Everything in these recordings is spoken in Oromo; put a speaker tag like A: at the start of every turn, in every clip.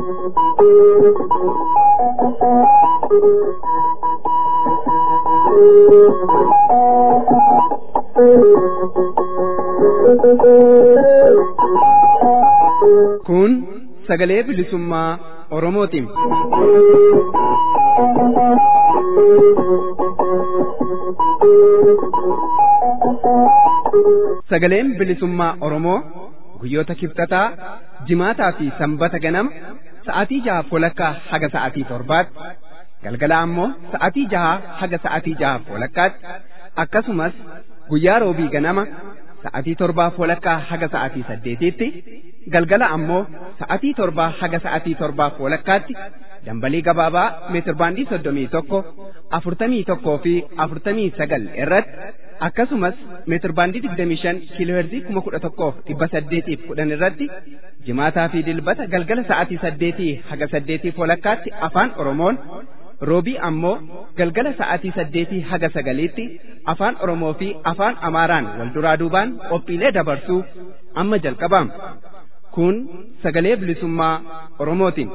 A: Kun sagalee bilisummaa Oromootiin. Sagaleen bilisummaa Oromoo guyyoota kibxataa jimaataa fi sanbata ganama sa'aatii jaha walakkaa haga sa'aatii torbaatti galgala ammoo sa'aatii jaha haga sa'aatii jaha walakkaatti akkasumas guyyaa roobii ganama sa'aatii torbaa walakkaa haga sa'aatii saddeetiitti galgala ammoo sa'aatii torbaa haga sa'aatii torbaa walakkaatti dambalii gabaabaa meetirbaandii soddomii tokko afurtamii tokkoo fi afurtamii sagal irratti akkasumas meetirbaandii digdamii shan kiilooherzii kuma kudha tokkoof dhibba saddeetiif kudhan irratti jimaataa fi dilbata galgala sa'aatii saddeetii haga saddeetiif walakkaatti afaan oromoon roobii ammoo galgala sa'aatii saddeetii haga sagaliitti afaan oromoo fi afaan amaaraan wal duraa duubaan qophiilee dabarsuu amma jalqabama kun sagalee bilisummaa oromootiin.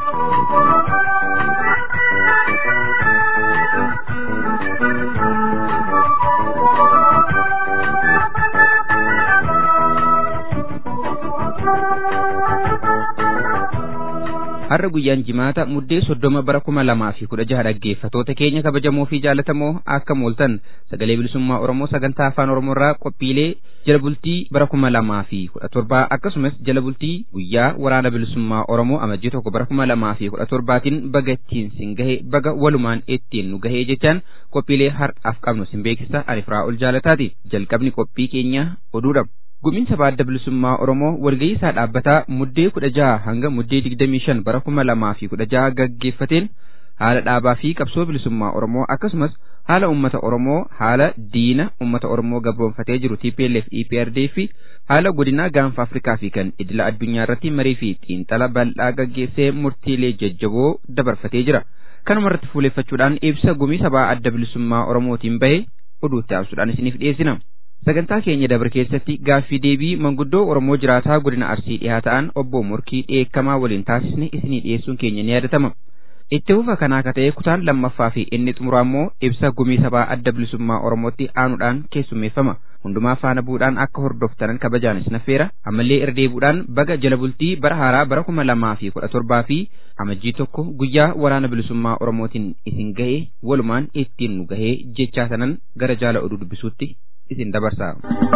B: har'a guyyaan jimaata muddee soddoma bara kuma lamaa fi kudha jaha dhaggeeffatoota keenya kabajamoo fi jaalatamoo akka mooltan sagalee bilisummaa oromoo sagantaa afaan oromoo irraa qophiilee jala bultii bara kuma lamaa fi kudha torbaa akkasumas jala bultii guyyaa waraana bilisummaa oromoo amajjii tokko bara kuma lamaa fi kudha torbaatiin baga ittiin sin gahe baga walumaan ittiin nu gahee jechaan qophiilee har'aaf qabnu sin beeksisa ani ol jaalataati jalqabni qophii keenya oduudha. guminsa baadda bilisummaa oromoo walgahii isaa dhaabbataa muddee kudha jaha hanga muddee digdamii shan bara kuma lamaa fi kudha jaha gaggeeffateen haala dhaabaa fi qabsoo bilisummaa oromoo akkasumas haala ummata oromoo haala diina ummata oromoo gabroonfatee jiru TPLF EPRD fi haala godinaa gaanfa afrikaa fi kan idila addunyaa irratti marii fi xiinxala bal'aa gaggeessee murtiilee jajjaboo dabarfatee jira kanuma irratti fuuleeffachuudhaan ibsa gumii sabaa adda bilisummaa oromootiin bahe oduutti aansuudhaan isiniif dhiyeessina. sagantaa keenya dabre keessatti gaaffii deebii manguddoo oromoo jiraataa godina arsii dhihaa ta'an obbo murkii dheekkamaa waliin taasisne isinii dhiyeessuun keenya ni yaadatama itti fufa kanaa ka ta'e kutaan lammaffaa fi inni xumuraa immoo ibsa gumii sabaa adda bilisummaa oromootti aanuudhaan keessummeeffama hundumaa faana bu'uudhaan akka hordoftanan kabajaan isin affeera ammallee irra deebuudhaan baga jala bultii bara haaraa bara kuma lamaa fi kudha torbaa fi amajjii tokko guyyaa waraana bilisummaa oromootiin isin gahee walumaan ittiin nu gahee jechaa sanan gara jaala oduu dubbisuutti isin dabarsa.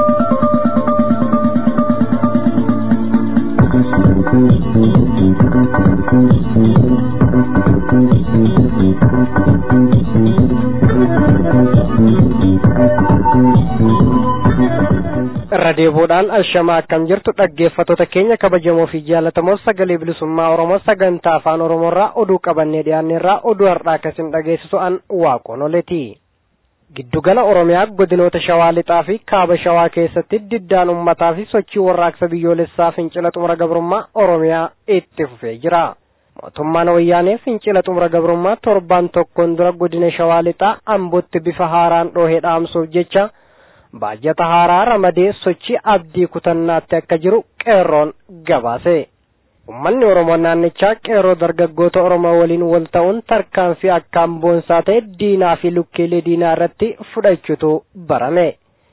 C: irra deebuudhaan ashamaa akkam jirtu dhaggeeffattoota keenya kabajamoo fi jaalatamoo sagalee bilisummaa oromoo sagantaa afaan oromoorraa oduu qabannee dhiyaanneerraa oduu har'aa akkasin dhageessisu an waaqoon oleti. giddugala oromiyaa godinoota shawaa lixaa fi kaaba shawaa keessatti diddaan ummataa fi sochii warraaqsa biyyoolessaa fincila xumura gabrummaa oromiyaa itti fufee jira mootummaan wayyaanee fincila xumura gabrummaa torbaan tokkoon dura godina shawaa lixaa ambootti bifa haaraan dhoohee dhaamsuuf jecha baajata haaraa ramadee sochii abdii kutannaatti akka jiru qeerroon gabaase. Uummanni Oromoo naannichaa qeerroo dargaggoota Oromoo waliin wal ta'uun tarkaanfii akkaan boonsaa ta'e diinaa fi lukkeelee diinaa irratti fudhachuutu barame.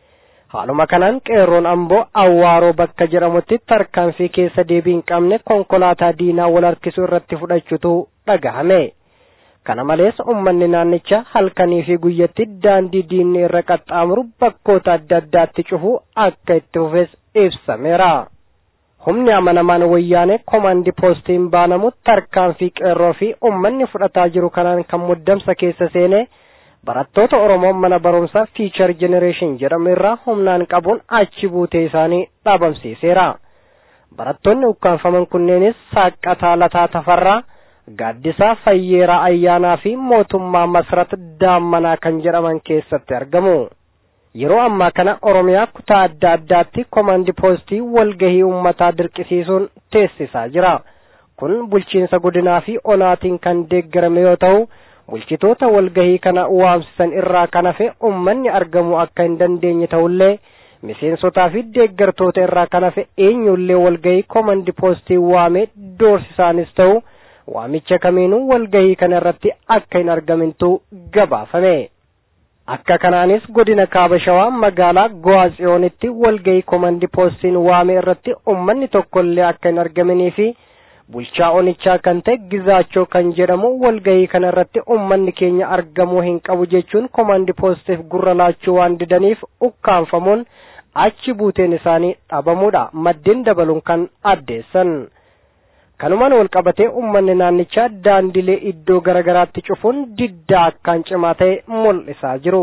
C: Haaluma kanaan qeerroon amboo awwaaroo bakka jedhamutti tarkaanfii keessa deebii hin qabne konkolaataa diinaa wal harkisuu irratti fudhachuutu dhagahame. Kana malees uummanni naannichaa halkanii fi guyyatti daandii diinni irra qaxxaamuru bakkoota adda addaatti cufuu akka itti fufes ibsameera. humni amanamaan wayyaanee komaandi poostiin baanamu tarkaanfii qeerroo fi ummanni fudhataa jiru kanaan kan muddamsa keessa seenee barattoota oromoo mana barumsaa fiichar jenereeshin jedhamu irraa humnaan qabuun achi buutee isaanii dhaabamsiiseera barattoonni ukkaanfaman kunneenis saaqqataa lataa tafarraa gaaddisaa fayyeeraa ayyaanaa fi mootummaa masrat daammanaa kan jedhaman keessatti argamu. yeroo ammaa kana oromiyaa kutaa adda addaatti komaandi poostii walgahii uummataa dirqisiisuun teessisaa jira kun bulchiinsa godinaa fi onaatiin kan deeggarame yoo ta'u bulchitoota walgahii kana waamsisan irraa kan hafe ummanni argamuu akka hin dandeenye ta'ullee miseensotaa fi deeggartoota irraa kan hafe eenyullee walgahii komaandi poostii waamee doorsisaanis ta'u waamicha kamiinuu walgahii kana irratti akka hin argamintu gabaafame. Akka kanaanis godina kaaba shawaa magaalaa Go'aatsiyoonitti walgahii komandi poostiin waame irratti uummanni tokkollee akka hin argaminii fi bulchaa onichaa kan ta'e gizaachoo kan jedhamu walgahii kana irratti uummanni keenya argamuu hin qabu jechuun komandi poostiif gurra laachuu waan didaniif ukkaanfamuun achi buuteen isaanii dhabamuudha maddeen dabaluun kan addeessan. kanumaan wal qabatee uummanni naannichaa daandilee iddoo garagaraatti cufuun diddaa akkaan cimaa ta'e mul'isaa jiru.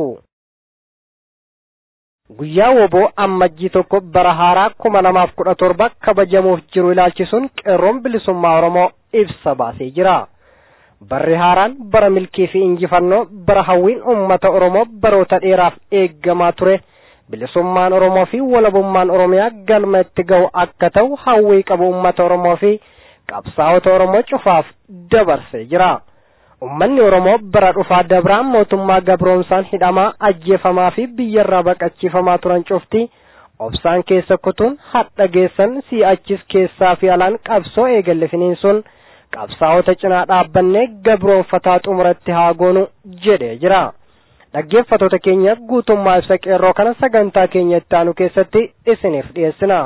C: Guyyaa woboo ammajjii tokko bara haaraa kuma lamaaf kudha torba kabajamuuf jiru ilaalchisuun qeerroon bilisummaa Oromoo ibsa baasee jira. Barri haaraan bara milkii fi injifannoo bara hawwiin uummata Oromoo baroota dheeraaf eeggamaa ture. Bilisummaan Oromoo fi walabummaan Oromiyaa galma itti ga'u akka ta'u hawwii qabu uummata Oromoo fi qabsaa'ota Oromoo cufaaf dabarsee jira. Uummanni Oromoo bara dhufaa dabraan mootummaa gabroomsaan hidhamaa ajjeefamaa fi biyyarraa baqachiifamaa turan cufti obsaan keessa kutuun hadha geessan si'achis keessaa fi alaan qabsoo eegalle finiinsuun qabsaa'ota cinaa dhaabbannee gabroonfataa xumuratti haa goonu jedhee jira. Dhaggeeffattoota keenya guutummaa ibsa qeerroo kana sagantaa keenya itti aanu keessatti isiniif dhiyeessina.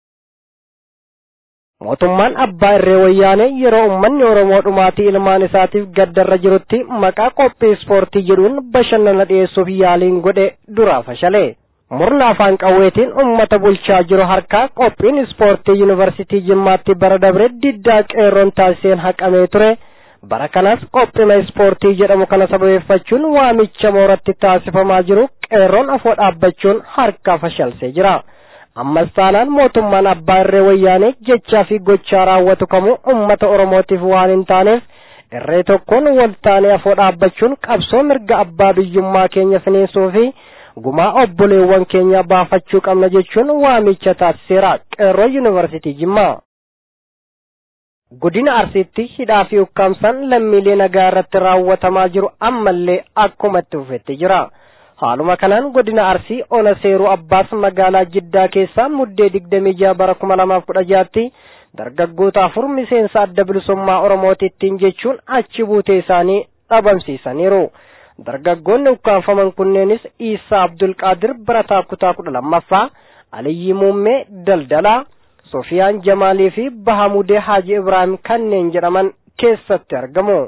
C: Mootummaan abbaa irree wayyaanee yeroo uummanni Oromoo dhumaatii ilmaan isaatiif gaddarra jirutti maqaa qophii ispoortii jedhuun bashannana dhiyeessuuf yaaliin godhe duraa fashale. Murna afaan qawweetiin uummata bulchaa jiru harkaa qophiin ispoortii yuunivarsiitii Jimmaatti bara dabre diddaa qeerroon taasiseen haqamee ture. Bara kanas qophima ispoortii jedhamu kana sababeeffachuun waamicha mooratti taasifamaa jiru qeerroon afoo dhaabbachuun harkaa fashalsee jira. ammas taanaan mootummaan abbaa irree wayyaanee jechaa fi gochaa raawwatu kamuu ummata oromootiif waan hin taaneef irree tokkoon wal taanee afoo dhaabbachuun qabsoo mirga abbaa biyyummaa keenya finiinsuu fi gumaa obboleewwan keenya baafachuu qabna jechuun waamicha taasiseera qeerroo yuunivarsiitii jimmaa. Godina Arsiitti hidhaa fi ukkaamsaan lammiilee nagaa irratti raawwatamaa jiru ammallee akkuma itti fufetti jira. Haaluma kanaan godina Arsii ona seeruu Abbaas magaalaa Jiddaa keessaa muddee digdamii jaha bara kuma lamaaf kudha jaatti dargaggoota afur miseensa adda bilisummaa Oromootittiin jechuun achi buutee isaanii dhabamsiisaniiru. Dargaggoonni ukkaanfaman kunneenis Iisaa Abdulqaadir barataa kutaa kudha lammaffaa, Aliyyi Muummee Daldalaa, Sofiyaan Jamaalii fi Bahamudee Haaji Ibraahim kanneen jedhaman keessatti argamu.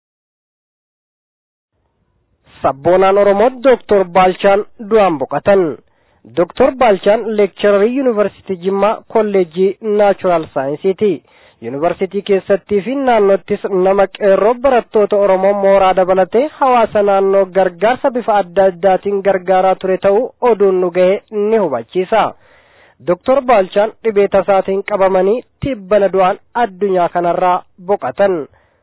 C: sabboonaan Oromoo Dooktor Baalchaan du'aan boqotan. Dooktor Baalchaan leekchararii Yuunivarsiitii Jimmaa Kolleejjii Naachuraal Saayinsiiti. Yuunivarsiitii keessattii fi naannottis nama qeerroo barattoota Oromoo mooraa dabalatee hawaasa naannoo gargaarsa bifa adda addaatiin gargaaraa ture ta'uu oduun nu ga'e ni hubachiisa. Dooktor Baalchaan dhibee tasaatiin qabamanii tibbana du'aan addunyaa kanarraa boqotan.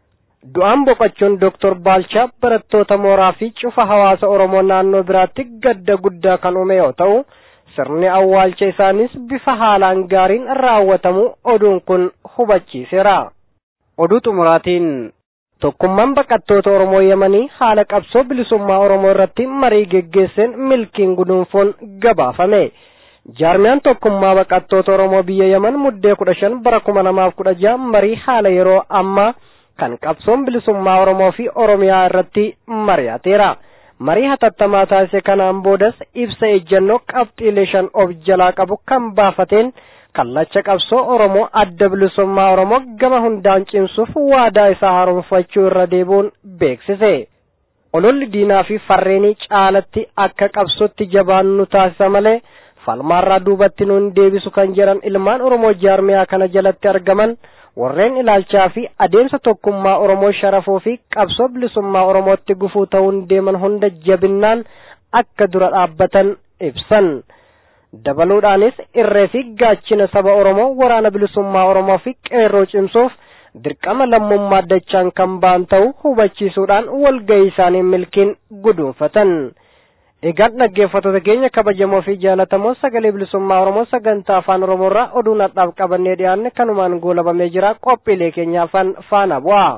C: Du'aan boqochuun Dooktor Baalchaa barattoota mooraa fi cufa hawaasa Oromoo naannoo biraatti gadda guddaa kan uume yoo ta'u, sirni awwaalcha isaanis bifa haalaan gaariin raawwatamu oduun kun hubachiiseera. Oduu xumuraatiin tokkummaan baqattoota Oromoo Yemanii haala qabsoo bilisummaa Oromoo irratti marii geggeesseen milkiin guduunfoon gabaafame. Jaarmiyaan tokkummaa baqattoota Oromoo biyya Yemen muddee kudha shan bara kuma lamaaf kudha jaha marii haala yeroo ammaa kan qabsoon bilisummaa Oromoo fi Oromiyaa irratti mari'ateera. Marii hatattamaa taasise kanaan boodas ibsa ejjennoo qabxiilee shan of jalaa qabu kan baafateen kallacha qabsoo Oromoo adda bilisummaa Oromoo gama hundaan cimsuuf waadaa isaa haaromfachuu irra deebi'uun beeksise. Ololli diinaa fi farreenii caalatti akka qabsootti jabaannu taasisa malee falmaarraa duubatti nuun deebisu kan jedhan ilmaan Oromoo jaarmiyaa kana jalatti argaman warreen ilaalchaa fi adeemsa tokkummaa Oromoo sharafuu fi qabsoo bilisummaa Oromootti gufuu ta'uun deeman hunda jabinnaan akka dura dhaabbatan ibsan. Dabaluudhaanis irree fi gaachina saba Oromoo waraana bilisummaa Oromoo fi qeerroo cimsuuf dirqama lammummaa dachaan kan ba'an ta'uu hubachiisuudhaan walgahii isaanii milkiin guduunfatan. Egaan dhaggeeffattoota keenya kabajamoo fi jaalatamoo sagalee bilisummaa Oromoo sagantaa afaan Oromoo irraa oduu nadhaaf qabannee dhiyaanne kanumaan goolabamee jira qophiilee keenya afaan faana bu'a.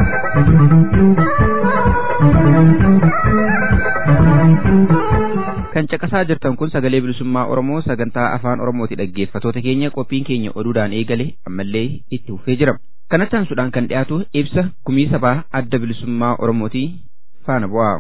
B: kan kan caqasaa jirtan kun sagalee bilisummaa oromoo sagantaa afaan oromooti dhaggeeffatoota keenya qophiin keenya oduudhaan eegale ammallee itti fufee jira kanatti aansuudhaan kan dhiyaatu ibsa gumii sabaa adda bilisummaa oromooti faana bu'aa.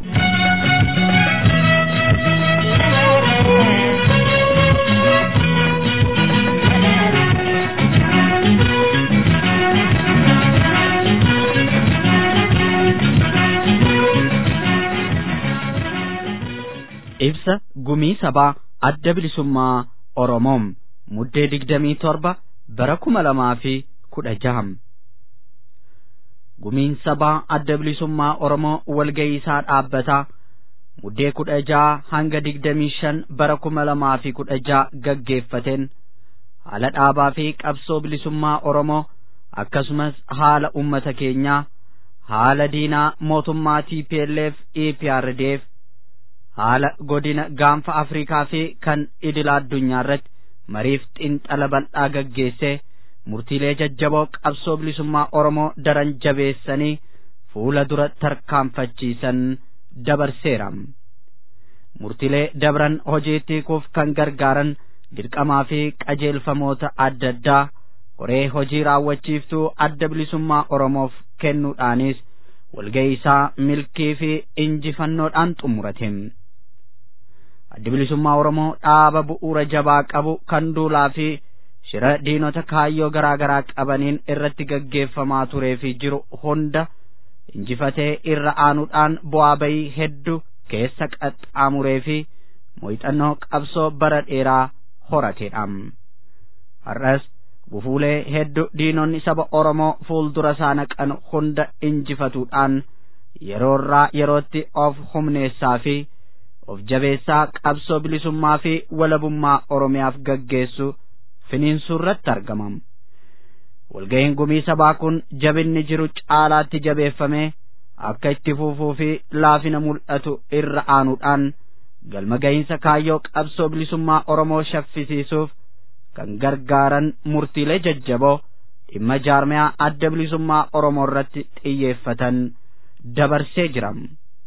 D: ibsa gumii sabaa adda bilisummaa oromoom muddee digdamii torba bara kuma lamaa fi kudha jaham gumiin sabaa adda bilisummaa oromoo walga'ii isaa dhaabbataa muddee kudha jaha hanga digdamii shan bara kuma lamaa fi kudha jaha gaggeeffateen haala dhaabaa fi qabsoo bilisummaa oromoo akkasumas haala ummata keenyaa haala diinaa mootummaa TPLF EPRDF haala godina gaanfa afrikaa fi kan idila addunyaa irratti mariif xinxala bal'aa gaggeessee murtiilee jajjaboo qabsoo bilisummaa oromoo daran jabeessanii fuula dura tarkaanfachiisan dabarseera murtiilee dabran hojiitti hiikuuf kan gargaaran dirqamaa fi qajeelfamoota adda addaa koree hojii raawwachiiftuu adda bilisummaa oromoof kennuudhaanis walga'ii isaa milkii fi injifannoodhaan xumurate addi bilisummaa oromoo dhaaba bu'uura jabaa qabu kan duulaa fi shira diinota kaayyoo garaa garaa qabaniin irratti gaggeeffamaa turee fi jiru hunda injifatee irra aanuudhaan bu'aa bayii hedduu keessa qaxxaamuree fi muuxannoo qabsoo bara dheeraa horateedha har'as gufuulee hedduu diinonni saba oromoo fuuldura isaa naqan hunda injifatuudhaan yeroorraa yerootti of humneessaa fi of jabeessaa qabsoo bilisummaa fi walabummaa oromiyaaf gaggeessu finiinsuurratti argamam walga'iin gumii sabaa kun jabinni jiru caalaatti jabeeffamee akka itti fufuu fi laafina mul'atu irra aanuudhaan galma ga'iinsa kaayyoo qabsoo bilisummaa oromoo shaffisiisuuf kan gargaaran murtiilee jajjaboo dhimma jaarmiyaa adda bilisummaa oromoo irratti xiyyeeffatan dabarsee jiram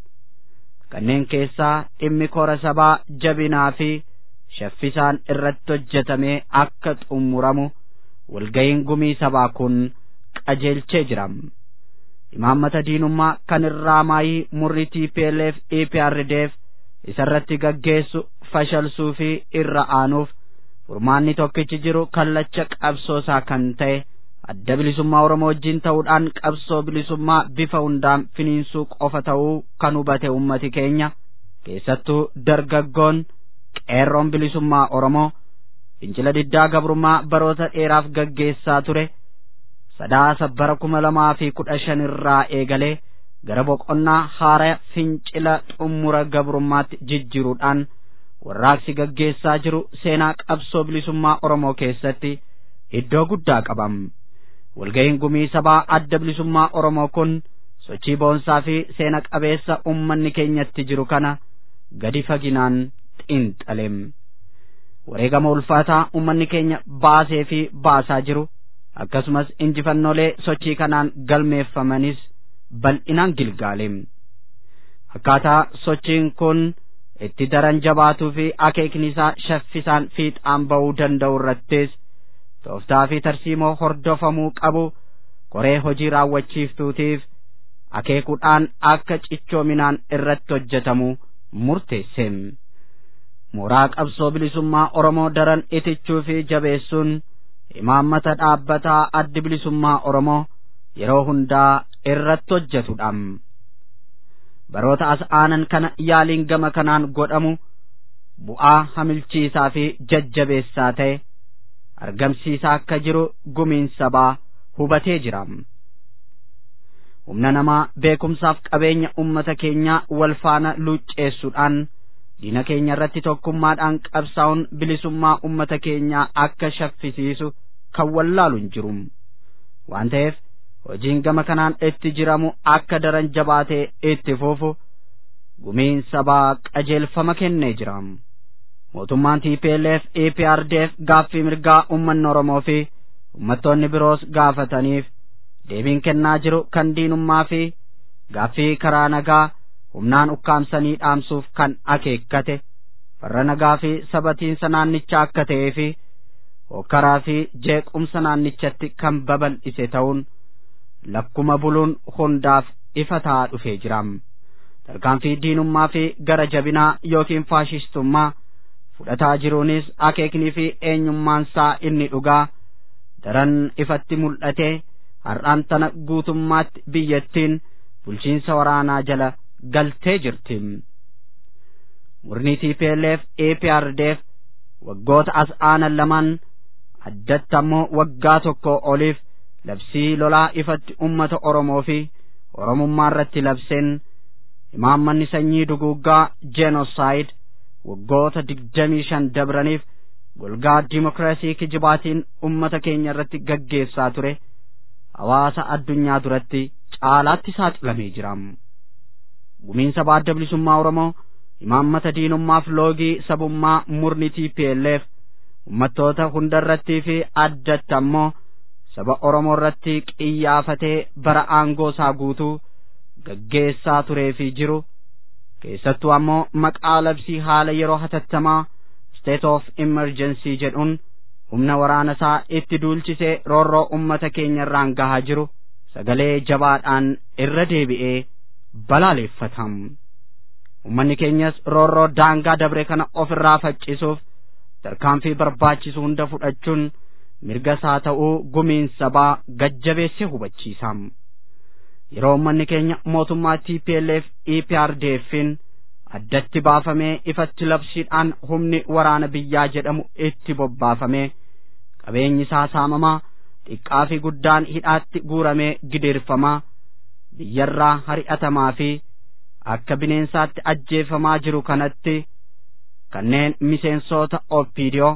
D: kanneen keessaa dhimmi kora sabaa jabinaa fi shaffisaan irratti hojjetamee akka xumuramu walga'iin gumii sabaa kun qajeelchee jiram imaammata diinummaa kan irraa maayii murri TPLF EPRDF isarratti gaggeessu fashalsuu fi irra aanuuf furmaanni tokkichi jiru kallacha qabsoosaa kan ta'e adda bilisummaa oromoo wajjin ta'uudhaan qabsoo bilisummaa bifa hundaan finiinsuu qofa ta'uu kan hubate ummati keenya keessattuu dargaggoon qeerroon bilisummaa oromoo fincila diddaa gabrummaa baroota dheeraaf gaggeessaa ture sadaasa bara kuma lamaa fi kudha shan irraa eegalee gara boqonnaa haara fincila xummura gabrummaatti jijjiruudhaan warraaqsi gaggeessaa jiru seenaa qabsoo bilisummaa oromoo keessatti iddoo guddaa qabam walga'iin gumii sabaa adda bilisummaa oromoo kun sochii boonsaa fi seena qabeessa ummanni keenyatti jiru kana gadi faginaan xiinxalem wareegama ulfaataa ummanni keenya baasee fi baasaa jiru akkasumas injifannoolee sochii kanaan galmeeffamanis bal'inaan gilgaalem akkaataa sochiin kun itti daran jabaatuu fi akeekni isaa shaffisaan fiixaan ba'uu danda'u irrattis tooftaa fi tarsiimoo hordofamuu qabu koree hojii raawwachiiftuutiif akeekuudhaan akka cichoominaan irratti hojjetamu murteesseem mooraa qabsoo bilisummaa oromoo daran itichuu fi jabeessuun imaammata dhaabbataa addi bilisummaa oromoo yeroo hundaa irratti hojjetudha baroota as aanan kana yaaliin gama kanaan godhamu bu'aa hamilchiisaa fi jajjabeessaa ta'e argamsiisaa akka jiru gumiin sabaa hubatee jira humna namaa beekumsaaf qabeenya ummata keenyaa wal faana luucceessuudhaan diina keenya irratti tokkummaadhaan qabsaa'uun bilisummaa ummata keenyaa akka shaffisiisu kan wallaalu hin jiru waan ta'eef hojiin gama kanaan itti jiramu akka daran jabaatee itti fufu gumiin sabaa qajeelfama kennee jira mootummaan TPLF EPRDF gaaffii mirgaa ummanni Oromoo fi ummattoonni biroos gaafataniif deebiin kennaa jiru kan diinummaa fi gaaffii karaa nagaa humnaan ukkaamsanii dhaamsuuf kan akeekkate farra nagaa fi sabatiinsa naannichaa akka ta'ee fi hokkaraa fi jeequmsa naannichatti kan babal'ise ta'uun lakkuma buluun hundaaf ifa ta'aa dhufee jira tarkaanfii diinummaa fi gara jabinaa yookiin faashistummaa fudhataa jiruunis akeeknii fi eenyummaansaa inni dhugaa daran ifatti mul'ate har'aan tana guutummaatti biyyattiin bulchiinsa waraanaa jala galtee jirti murni TPLF APRDF waggoota as aanan lamaan addatti ammoo waggaa tokko oliif labsii lolaa ifatti ummata Oromoo fi Oromummaa irratti labseen imaammanni sanyii duguuggaa jenosaayid waggoota digdamii shan dabraniif golgaa dimokiraasii kijibaatiin ummata keenya irratti gaggeessaa ture hawaasa addunyaa duratti caalaatti saaxilamee jira gumiinsa baadda bilisummaa oromoo imaammata diinummaaf loogii sabummaa murni TPLF ummattoota hunda irrattii fi addatti ammoo saba oromoo irratti qiyyaafatee bara aangoo isaa guutuu gaggeessaa turee fi jiru keessattuu ammoo maqaa labsii haala yeroo hatattamaa state of emergency jedhuun humna waraana isaa itti duulchisee roorroo ummata keenya irraan gahaa jiru sagalee jabaadhaan irra deebi'ee balaaleeffatam ummanni keenyas roorroo daangaa dabre kana of irraa faccisuuf tarkaanfii barbaachisu hunda fudhachuun mirga isaa ta'uu gumiin sabaa gajjabeessee hubachiisam yeroo ummanni keenya mootummaa TPLF EPRDFin addatti baafamee ifatti labsiidhaan humni waraana biyyaa jedhamu itti bobbaafamee qabeenyi isaa saamamaa xiqqaa fi guddaan hidhaatti guuramee gideerfamaa biyyarraa hari'atamaa fi akka bineensaatti ajjeefamaa jiru kanatti kanneen miseensota oppiidiyoo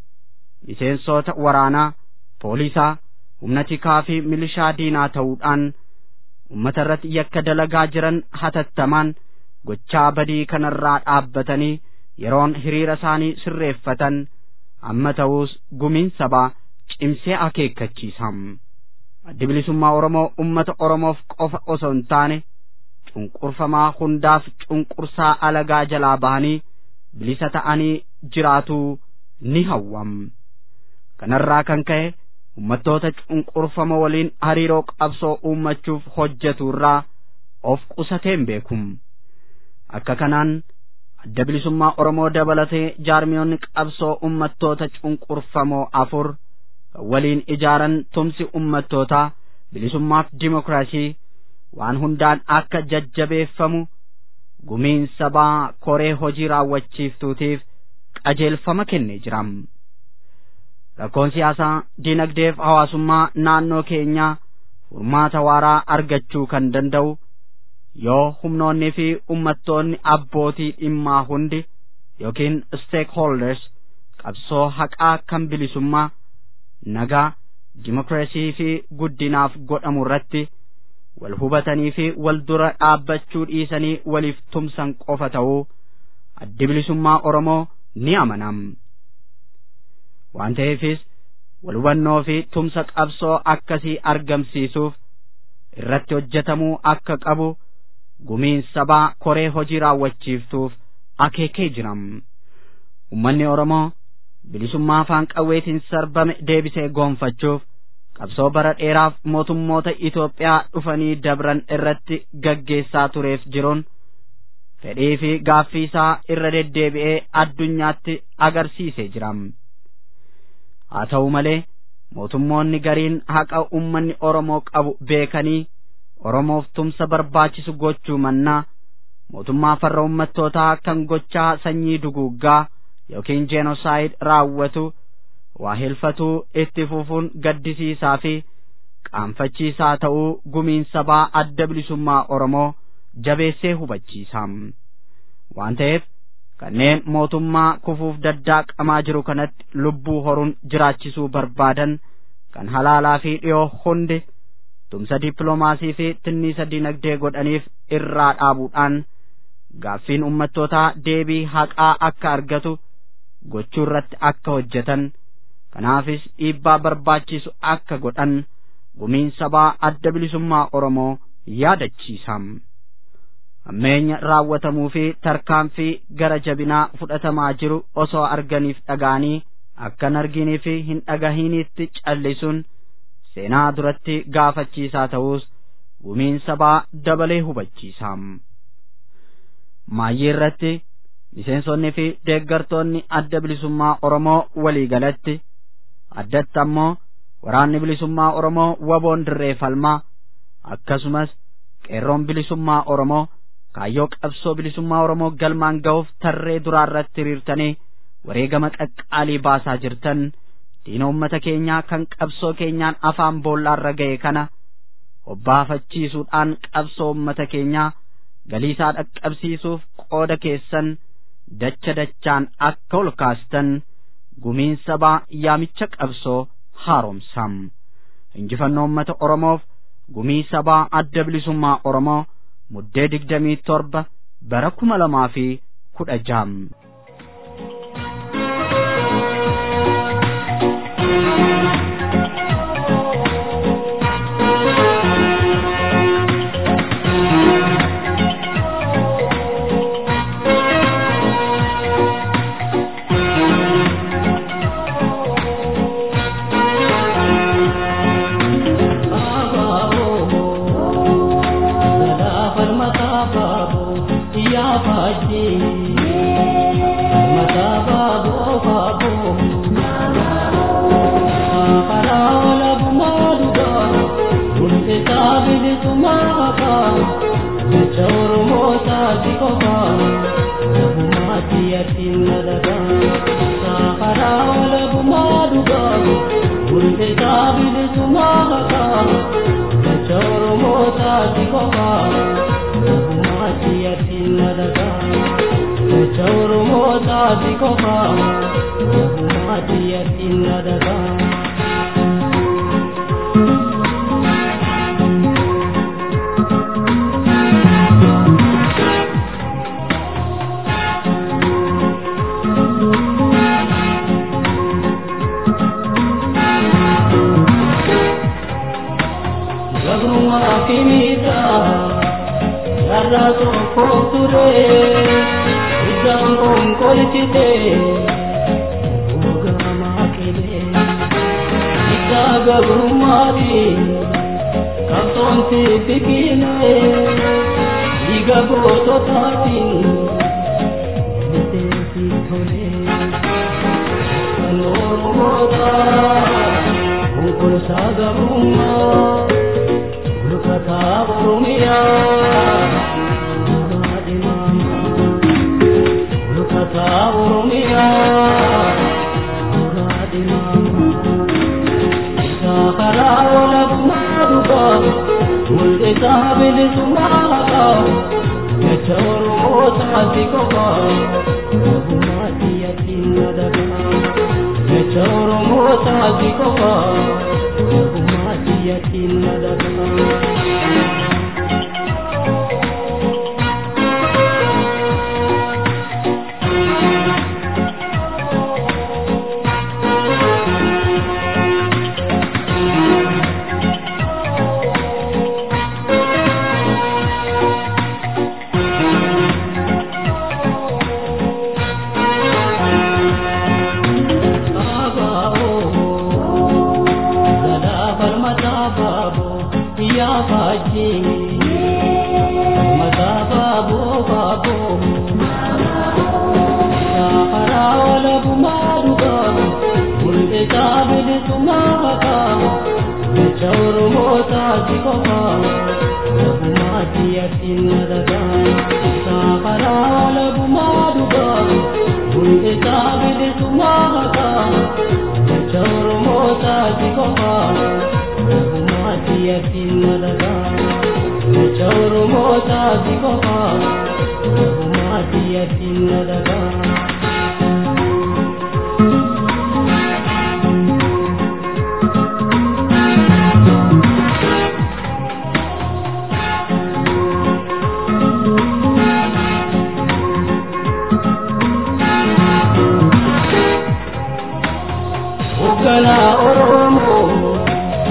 D: miseensota waraanaa poolisaa humna tikaa fi milishaa diinaa ta'uudhaan ummata irratti yakka dalagaa jiran hatattamaan gochaa badii kanarraa dhaabbatanii yeroon hiriira isaanii sirreeffatan amma ta'uus gumiin sabaa cimsee akeekkachiisam addi bilisummaa oromoo ummata oromoof qofa osoo hin taane cunqurfamaa hundaaf cunqursaa alagaa jalaa bahanii bilisa ta'anii jiraatuu ni hawwam kanarraa kan ka'e ummattoota cunqurfama waliin hariiroo qabsoo uummachuuf hojjetu irraa of qusateen beekum akka kanaan adda bilisummaa oromoo dabalatee jaarmiyoonni qabsoo ummattoota cunqurfamoo afur kan waliin ijaaran tumsi ummattootaa bilisummaaf dimokiraasii waan hundaan akka jajjabeeffamu gumiin sabaa koree hojii raawwachiiftuutiif qajeelfama kennee jiram rakkoon siyaasaa diinagdeef hawaasummaa naannoo keenyaa furmaata waaraa argachuu kan danda'u yoo humnoonni fi ummattoonni abbootii dhimmaa hundi yookiin stakeholders qabsoo haqaa kan bilisummaa nagaa dimokiraasii fi guddinaaf godhamu irratti wal hubatanii fi wal dura dhaabbachuu dhiisanii waliif tumsan qofa ta'uu addi bilisummaa oromoo ni amanam waan ta'eefis wal hubannoo fi tumsa qabsoo akkasii argamsiisuuf irratti hojjetamuu akka qabu gumiin sabaa koree hojii raawwachiiftuuf akeekee jiram ummanni oromoo bilisummaa afaan qawweetiin sarbame deebisee goonfachuuf qabsoo bara dheeraaf mootummoota Itoophiyaa dhufanii dabran irratti gaggeessaa tureef jiruun fedhii fi gaaffii isaa irra deddeebi'ee addunyaatti agarsiisee jiram haa ta'u malee mootummoonni gariin haqa ummanni Oromoo qabu beekanii Oromoof tumsa barbaachisu gochuu mannaa mootummaa farra ummattootaa kan gochaa sanyii duguuggaa yookiin jenosaayid raawwatu waa hilfatuu itti fufuun gaddisiisaa fi qaanfachiisaa ta'uu gumiin sabaa adda bilisummaa Oromoo jabeessee hubachiisam waan ta'eef kanneen mootummaa kufuuf daddaaqamaa jiru kanatti lubbuu horuun jiraachisuu barbaadan kan halaalaa fi dhiyoo hundi tumsa dippiloomaasii fi tinniisa dinagdee godhaniif irraa dhaabuudhaan gaaffiin ummattootaa deebii haqaa akka argatu gochuu irratti akka hojjetan kanaafis dhiibbaa barbaachisu akka godhan gumiin sabaa adda bilisummaa Oromoo yaadachiisam hammeenya raawwatamuu fi tarkaanfii gara jabinaa fudhatamaa jiru osoo arganiif dhagaanii akkan arginii fi hin dhagahiniitti callisuun seenaa duratti gaafachiisaa ta'us gumiin sabaa dabalee hubachiisa. Maayyii irratti miseensonni fi deeggartoonni adda bilisummaa Oromoo walii galatti addatti ammoo waraanni bilisummaa Oromoo waboon dirree falmaa akkasumas qeerroon bilisummaa Oromoo kaayyoo qabsoo bilisummaa Oromoo galmaan ga'uuf tarree duraa irratti hiriirtanii wareegama qaqqaalii baasaa jirtan diina ummata keenyaa kan qabsoo keenyaan afaan boollaarra ga'e kana hobbaafachiisuudhaan qabsoo ummata keenyaa galiisaa dhaqqabsiisuuf qooda keessan dacha dachaan akka ol kaastan gumiin sabaa yaamicha qabsoo haaromsam injifannoo ummata oromoof gumii sabaa adda bilisummaa oromoo muddee digdamii torba bara kuma lamaa fi kudha jaha.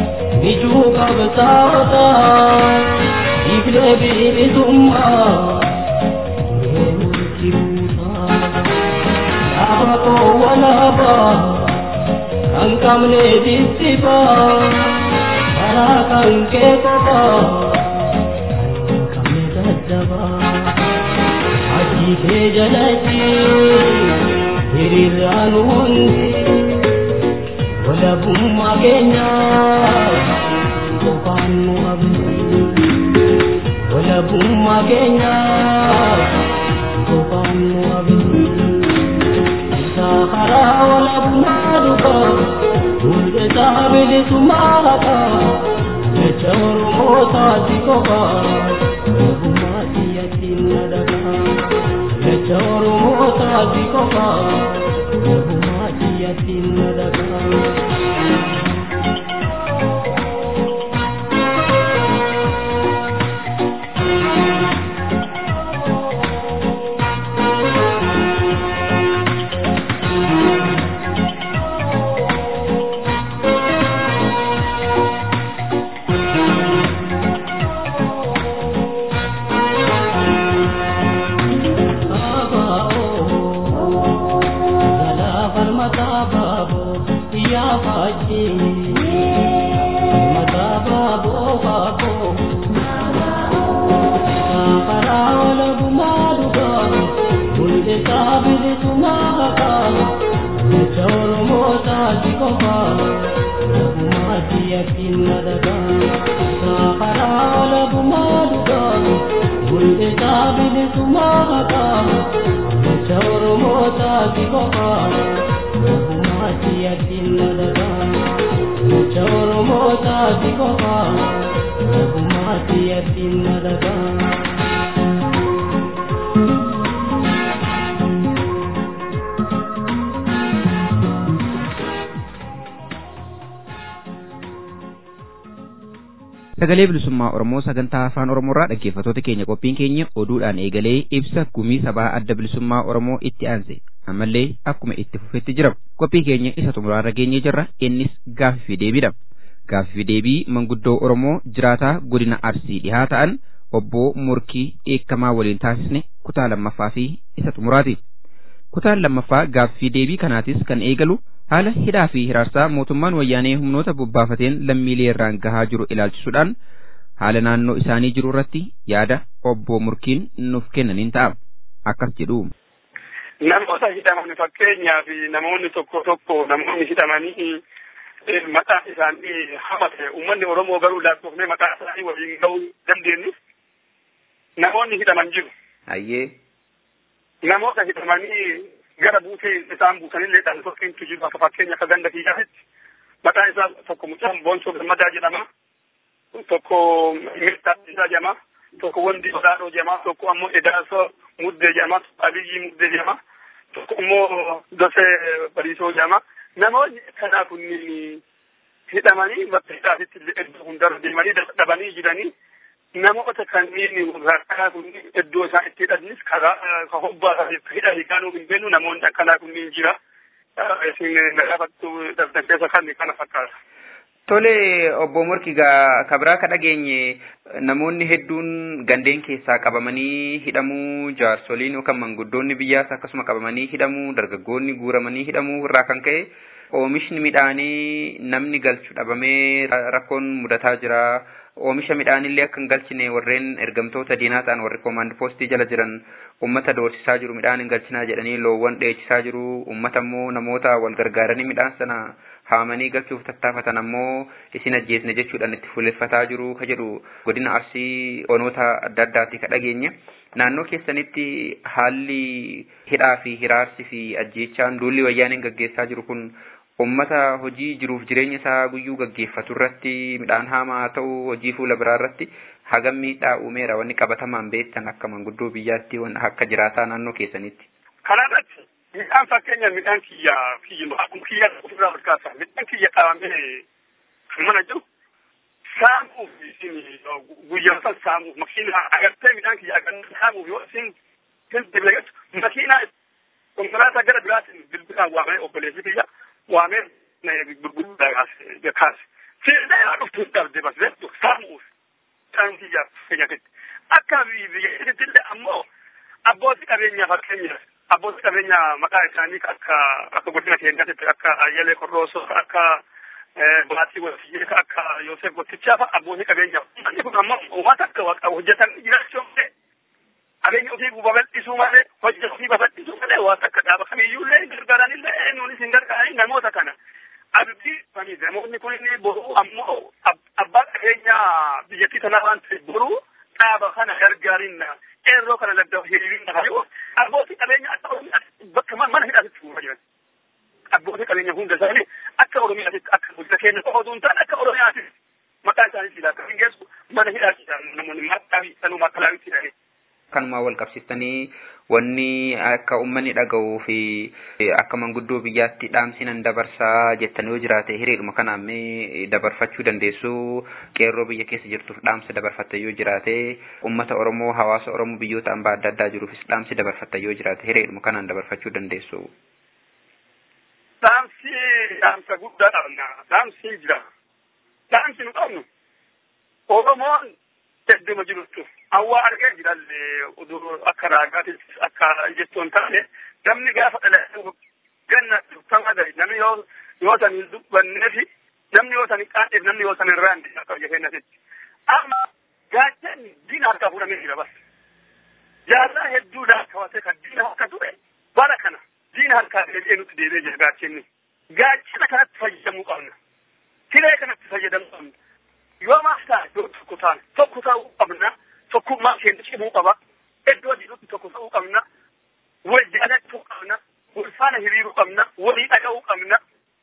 E: qabsaa'ota dhiiflee bilisummaa kan qabne diddiba karaa kan kee qofa kan qabne daddaba hajii kee jalatti hiriiraan hundi walabummaa keenya qofaan nu abdi walabummaa keenya qofaan nu abdi isaa karaa walabummaa dhufa mul'isaa bilisummaa haqa jecha oromoo taati qofa walabummaa siyyattiin na dhagaa jecha oromoo taati qofa walabummaa siyyattiin na dhagaa.
B: sagalee bilisummaa oromoo sagantaa afaan oromoorraa dhaggeeffatoota keenya qophiin keenya oduudhaan eegalee ibsa gumii sabaa adda bilisummaa oromoo itti aanse ammallee akkuma itti fufetti jira qophii keenya isa xumuraarra geenyee jirra innis gaaffii fi deebiidha gaaffii fi deebii manguddoo oromoo jiraataa godina arsii dhihaa ta'an obbo murkii eekamaa waliin taasisne kutaa lammaffaa fi isa xumuraati kutaan lammaffaa gaaffii deebii kanaatis kan eegalu haala hidhaa fi hiraarsaa mootummaan wayyaanee humnoota bobbaafateen lammiilee irraan gahaa jiru ilaalchisuudhaan haala naannoo isaanii jiru irratti yaada obbo Murkiin nuuf kennaniin ta'a. Akkas jedhu.
F: Namoota hidhaman fakkeenyaaf namoonni tokko tokko namoonni hidhamanii maqaa isaanii hamate uummanni Oromoo garuu lakkoofnee maqaa isaanii waliin ga'uu dandeenyu namoonni hidhaman jiru.
B: Ayyee.
F: Namoota hidhamanii gara buutee isaan buusanillee dhaan tokkintu jiru akka fakkeenya akka ganda kiyyaatti maqaan isaa tokko mucaan boonsoo gammadaa jedhama tokko mirtaa isaa jedhama tokko wandi odaadhoo jedhama tokko ammoo edaasoo muddee jedhama abiyyi muddee jedhama tokko immoo dosee bariisoo jedhama namoonni kanaa kunniin hidhamanii bakka hidhaatitti iddoo hundarra deemanii dadhabanii jiranii namoota kanneen rakkaa kunniin iddoo isaan itti hidhanis karaa ka hobbaa hidha hiikaanuu hin beeknu namoonni akkanaa kunniin jira. Isin gaafattu daftan keessa kan kana fakkaata.
B: Tole obbo Morki gaa kabraa ka dhageenye namoonni hedduun gandeen keessaa qabamanii hidhamuu jaarsoliin yookaan manguddoonni biyyaas akkasuma qabamanii hidhamuu dargaggoonni guuramanii hidhamuu irraa kan ka'e oomishni midhaanii namni galchu dhabamee rakkoon mudataa jira. oomisha midhaanillee akka hin galchine warreen ergamtoota diinaa ta'an warri koomaand poostii jala jiran ummata doorsisaa jiru midhaan hin galchinaa jedhanii loowwan dheechisaa jiru ummata immoo namoota wal gargaaranii midhaan sana haamanii galchuuf tattaafatan ammoo isin ajjeesne jechuudhaan itti fuuleffataa jiru ka jedhu godina arsii onoota adda addaati ka dhageenye naannoo keessanitti haalli hidhaa fi hiraarsi fi ajjeechaan duulli wayyaaniin gaggeessaa jiru kun ummata hojii jiruuf jireenya isaa guyyuu gaggeeffatu irratti midhaan haamaa haa ta'u hojii fuula biraa irratti hagam miidhaa uumeera wanni qabatamaan beektan akka manguddoo biyyaatti akka jiraataa naannoo keessanitti.
F: Kanarratti midhaan fakkeenya midhaan kiyya kiyya akkuma kiyya ofirraa fakkaata midhaan kiyya qabamee kan mana jiru saamuuf isin guyyaa san saamuuf makiinaa agartee midhaan kiyya agartee saamuuf yoo isin hin dibleetu makiinaa konkolaataa gara biraatiin bilbilaan waamee obboleessi kiyya waamee gurguddaa kaase. Seedaa yaa dhuftu hin dhabde bas jettu saamuuf midhaan kiyya keenyatti. Akka biyya illee ammoo abbootii qabeenyaa fakkeenyaaf abbootii qabeenya maqaa isaanii akka akka godina keenyaatti akka ayyalee qorroosoo akka baatii wasiyyee akka yoosef gottichaa fa'a abbootii qabeenya inni kun ammoo uummata akka hojjetan jiraachuu malee qabeenya ofii babal'isuu malee hojii ofii babal'isuu malee waan akka dhaaba kamiyyuullee gargaaranillee nuunis hin gargaarani namoota kana abdii fani namoonni kun inni boruu ammoo abbaa qabeenya biyyattii tanaa waan ta'e boruu dhaaba kana gargaarinna qeerroo kana ladda hiriirinna hayo abbootii qabeenya akka oromiyaatti bakka mana hidhaatitti fuuma jiran abbootii qabeenya hunda isaanii akka oromiyaatitti akka bulcha keenya qofa osoo hin taane akka oromiyaatitti maqaa isaanii silaa akka hin geessu mana hidhaatti namoonni maqaa sanuu makalaawitti hidhanii
B: kanumaa wal qabsiftanii wanni akka uummanni dhaga'uu fi akka manguddoo biyyaatti dhaamsinan dabarsaa jettan yoo jiraate hiriiruma kanaan mee dabarfachuu dandeessu qeerroo biyya keessa jirtuuf dhaamsa dabarfatta yoo jiraate uummata oromoo hawaasa oromoo biyyoota hambaa adda addaa jiruufis dhaamsi dabarfatta yoo jiraate hiriiruma kanaan dabarfachuu dandeessu.
F: Dhaamsi dhaamsa guddaa qabna dhaamsi jira dhaamsi nu qabnu oromoon hedduma jirtu awwaa argee jiralle akka raagaattis akka jettoon taane namni gaafa dhalatu ganna tama gari namni yoo yoo san hin dubbanneefi namni yoo san hin qaadheef namni yoo san hin raande akka biyya keenyatti amma gaachan diina harkaa fuudhamee jira bas jaarraa hedduu laakkaawatee kan diina harka ture bara kana diina harkaa deebi'ee nutti deebi'ee jira gaachanni gaachana kanatti fayyadamuu qabna siree kanatti fayyadamuu qabna yoo maaf ta'a yoo tokko taane tokko ta'uu qabna tokkummaa keenya cimuu qaba iddoo jirutti tokko ta'uu qabna wal jaalachuu qabna wal faana hiriiruu qabna walii dhaga'uu qabna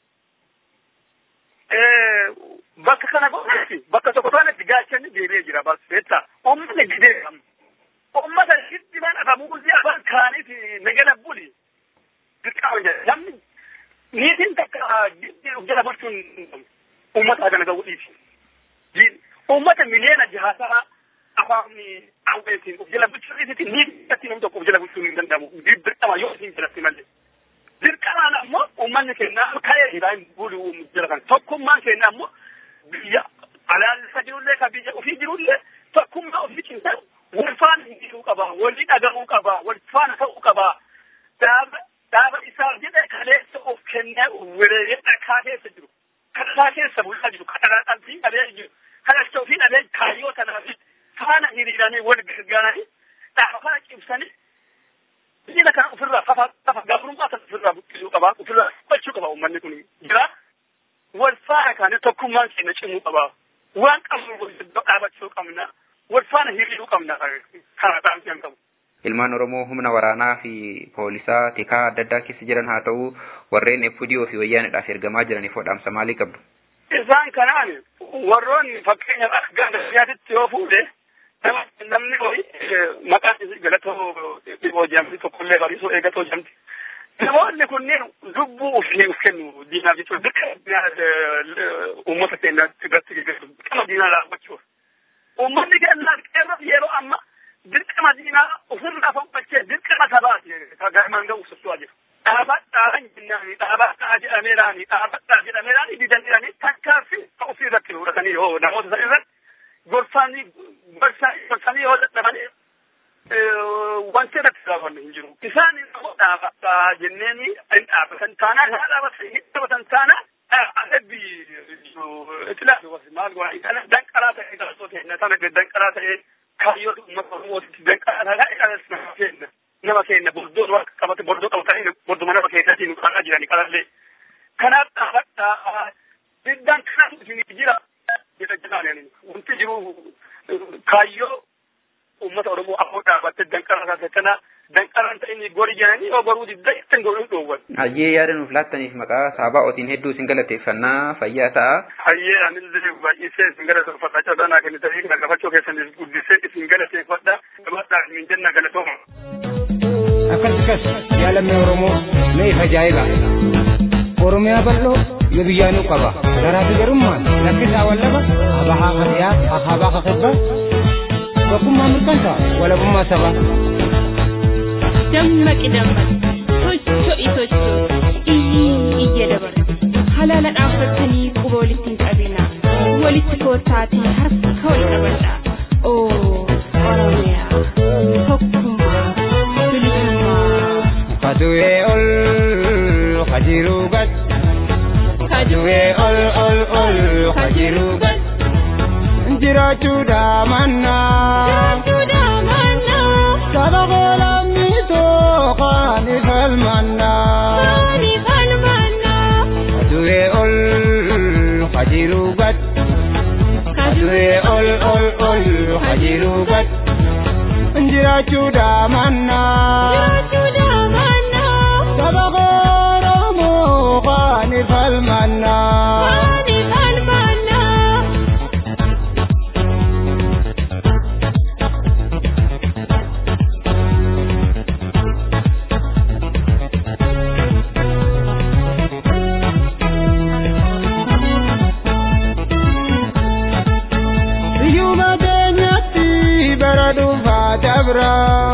F: bakka kana goonetti bakka tokko taanetti gaachanni deebi'ee jira bas beektaa uummanni didee qabna uummata hiddiman afamuuzi afaan kaaniiti nagala buli dirqama jedha namni niitiin takka jala bulchuun uummata kana ga'uu dhiiti ummata miliyoona jahaasaa afaanni awweetiin of jala bulchuu dhiisiti ni irratti namni tokko of jala bulchuu hin danda'amu dirqama yoo isin jalatti malee dirqamaan ammoo ummanni keenya ka'ee jira hin bulu jala kan tokkummaan keenya ammoo biyya alaalisa jirullee ka biyya ofii jirullee tokkummaa ofii cimsan wal faana hindisuu qaba walii dhaga'uu qaba wal faana ta'uu qaba dhaaba dhaaba isaa jedhe kaleessa of kennee wereeree dhakaa keessa jiru kadhataa keessa bulaa jiru kadhataa qalbii qabee jiru kadhachuu fi dhabee kaayyoo kanaaf faana hiriiranii wal gargaaranii dhaaba kana cimsanii biyya kana ofirraa fafa fafa gabrummaa kana ofirraa buqqisuu qaba ofirraa fudhachuu qaba uummanni kun jira wal faana kaanii tokkummaan keenya cimuu qaba waan qabnu wal dhaabachuu qabna wal faana hiriiruu qabna kana dhaamsiyan qabu.
B: ilmaan oromoo humna waraanaa fi poolisaa tikaa adda addaa keessa jiran haa ta'u warreen FDO fi wayyaanidhaaf ergamaa jiraniif dhaamsa maalii qabdu?
F: isaan kanaan warroonni fakkeenyaaf akka ganda biyyaatitti yoo fuudhe namni hoyi maqaan isii galatoo dhiboo jedhamti tokkollee bariisoo eegatoo jedhamti. Namoonni kunneen lubbuu ofii of kennu diinaaf jechuudha. Dirqama uummata keenya irratti geggeessu. Dirqama diinaa raawwachuuf. Uummanni keenya qeerroo yeroo amma dirqama diinaa ofirraa fonqolchee dirqama sabaati. Garmaan ga'u socho'aa jiru. dhaabadhaan jennaani dhaabadhaa jedhameeraani dhaabadhaa jedhameeraani didaniirani takkaaffi ofii irratti fudhatanii yoo namoota san irratti gorsanii gorsanii yoo dadhabanii wanti irratti dhaabanne hin jiru. Isaan immoo dhaabadhaa jenneeni hin dhaabatan taanaan haa dhaabatan hin dhaabatan taanaan adabbi itilaafi maal goona kana danqaraa ta'e taasisoo kenna sana danqaraa ta'e kaayyoo uummata oromootitti danqaraa ta'e nama kenna. nama keenya bordoo waan qabate bordoo qabatanii borduma nama keenyatiin nu qaraa jirani qarallee kanaaf dhaabadhaa diddaan kanaatu isinii jira jedha jedhaan wanti jiru kaayyoo uummata oromoo afoo dhaabatte danqara taate kana danqaraan ta'inni gori jedhanii yoo goruu didda ittiin goruu dhoowwan.
B: Hayyee yaada nuuf laattaniif maqaa saaba'ootiin hedduu isin galateeffannaa fayyaa ta'a.
F: Hayyee anillee baay'isee isin galateeffadha carraa kennitanii kana gafachuu keessaniif guddisee isin galateeffadha gabaadhaa isin jenna galatooma.
A: akkas akkas jaalamni oromoo na ifa ajaa'iba oromiyaa bal'oo yoo biyyaanuu qaba garaatu garummaan lakkisaa wallaba abahaa kasiyaa ahabaa kakibba tokkummaa mirkansa walabummaa sabaa
G: dammaqi dammaqi socho'i socho'i iyyiin iyya dabarsa halaala dhaabbattanii quba walitti hin qabina walitti koottaatii harka wal qabadha oo oromiyaa tokkummaa bilisummaa
H: Injiraachuudha mannaa. Saba qolamniitoo qaani falmannaa. Aduree ol hajiruu gad. Aduree ol ol ol hajiruu gad. Injiraachuudha mannaa. Saba qoromoo qaani falmannaa. Iyyuma keenyatti bara dhuunfaa dabra.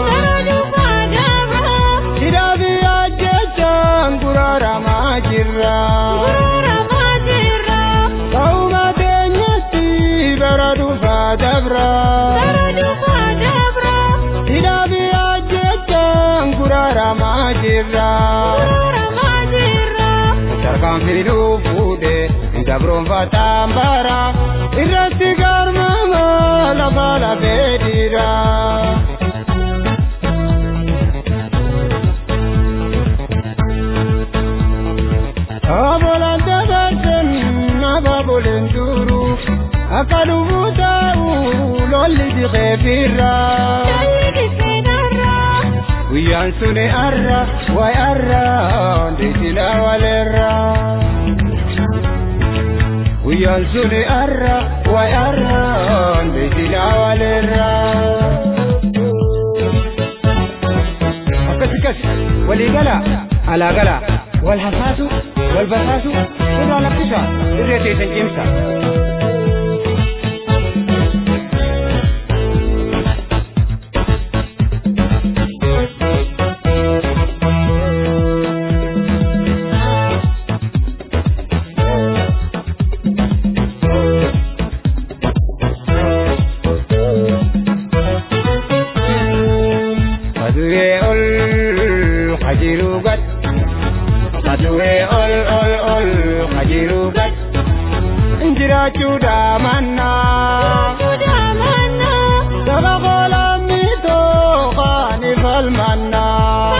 H: Hidhaa fi ajjechaan guraaramaa jirra. Ta'uma keenyatti bara dhuunfaa dabra. Hidhaa fi ajjechaan guraaramaa jirra. Sarkaan fiduu fuudhee gabroonfataan bara. Irratti garmama lafa lafee dhiira. Obbolaan dabarsan abaaboleen duru akka dhufuu taa'u lolli dhiqee firra. Guyyaan suni arra wayi arra deesila waleerra. Guyyaan suni arra wayi arra deesila waleerra. Akkas akkas walii gala alaa gala wal hasaasu wal basaasu irraa lakkisa irree teessan cimsa. Aduree ol hajiruu gad. Aduree ol ol ol hajiruu gad. Injiraachuudha mannaa. Saba qolamniitoo qaani falmannaa.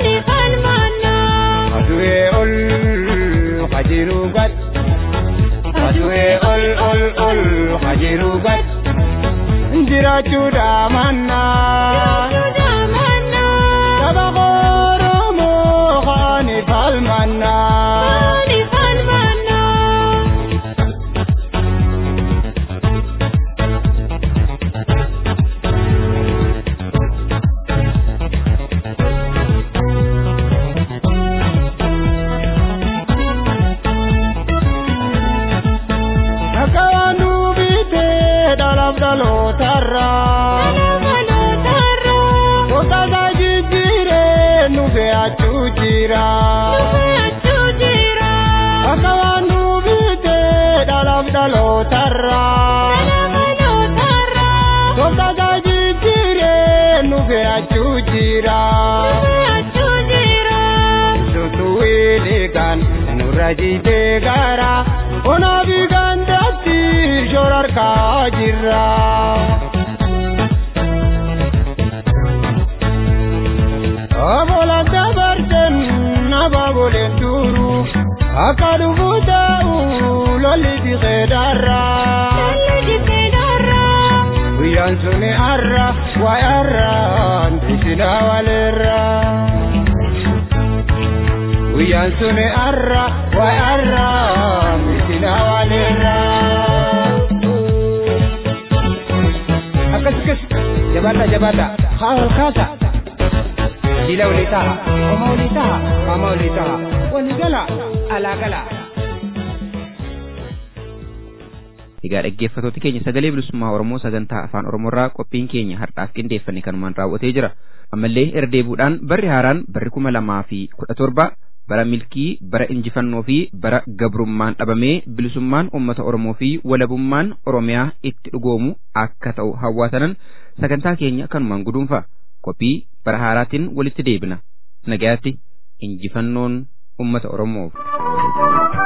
H: Aduree ol hajiruu gad. Aduree ol ol ol hajiruu gad. Injiraachuudha mannaa. Saba qoromoo qaani falmannaa. Akka waan duubitee dhalaaf dhalootarraa. Tokkosaa jijjiiree nu fe'achuu jira. Akka waan duubitee dhalaaf dhalootarraa. Tokkosaa jijjiiree nu fe'achuu jira. Sutuwiilikan nurra jitee gara onaa fi gandatti shorarkaa jirra. Obbolaan dabarsan abaaboleen duru akka dhufuu taa'u lolli dhiqee darra. Guyyaan suni arra wayi arra dhiisina waleerra. Guyyaan suni arra wayi arra dhiisina waleerra. Akkas akkas jabaadha jabaadha haa ol kaasa. Jila walii taha, oma walii taha, qaama walii taha, walii gala, alaa gala.
B: Egaa dhaggeeffattoota keenya sagalee bilisummaa Oromoo sagantaa afaan Oromoorraa qophiin keenya har'aaf qindeeffanne kanumaan raawwatee jira. Ammallee irra deebuudhaan barri haaraan barri kuma lamaa fi kudha torba bara milkii, bara injifannoo fi bara gabrummaan dhabamee bilisummaan uummata Oromoo fi walabummaan Oromiyaa itti dhugoomu akka ta'u hawwaatanan sagantaa keenya kanumaan guduunfa. Qophii bara haaraatiin walitti deebina. Nagayaatti injifannoon uummata Oromoof.